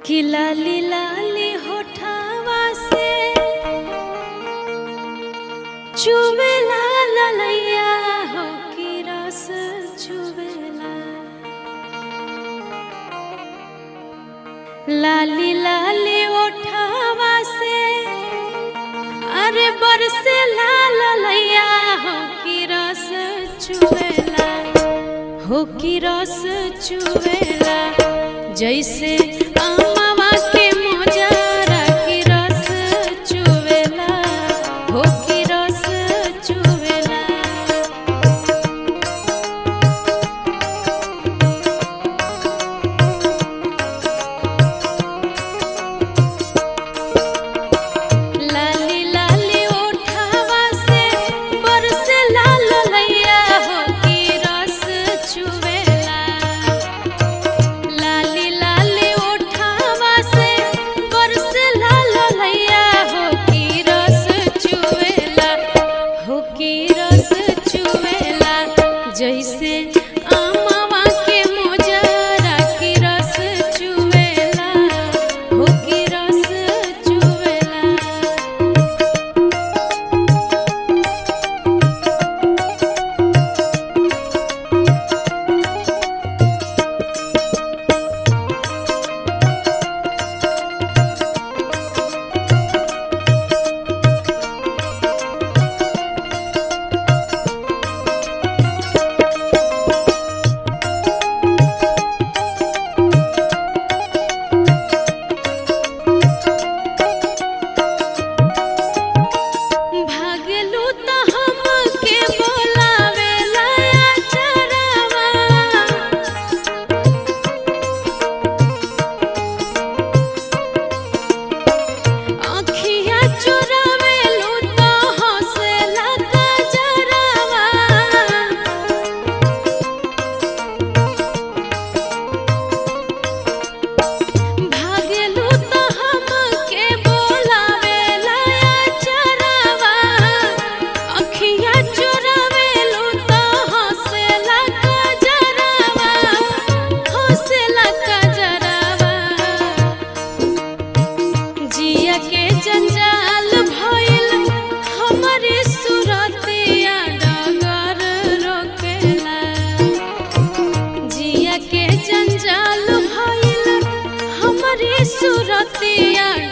कि लाली लाली होठावा से चुवेला ललैया हो कि रस चुवेला लाली लाली ओठावा से अरे बरसे लाल लैया हो कि रस चुवेला हो कि रस चुवेला जैसे आमवा के मोजरा की रस चुवेला हो कि रस चुवेला लाली लाली ओठावा से बरसे लाल लैया हो कि रस चुवेला लाली लाली ओठावा से बरसे लाल लैया हो कि रस चुवेला हो कि रस चुवेला जैसे आमवा के मोजरा की रस चुवेला हो कि रस चुवेला भागलू त हमके बोलावेला चरवा अखिया चुरावेलू त हंसेला गजरवा भागलू त हमके बोलावेला चरवा अखिया चुरावेलू त हंसेला गजरवा हंसेला गजरवा जिया के जंजाल भइल हमरे सुरतिया डगर रोकेला जिया के जंजाल भइल हमरे सुरतिया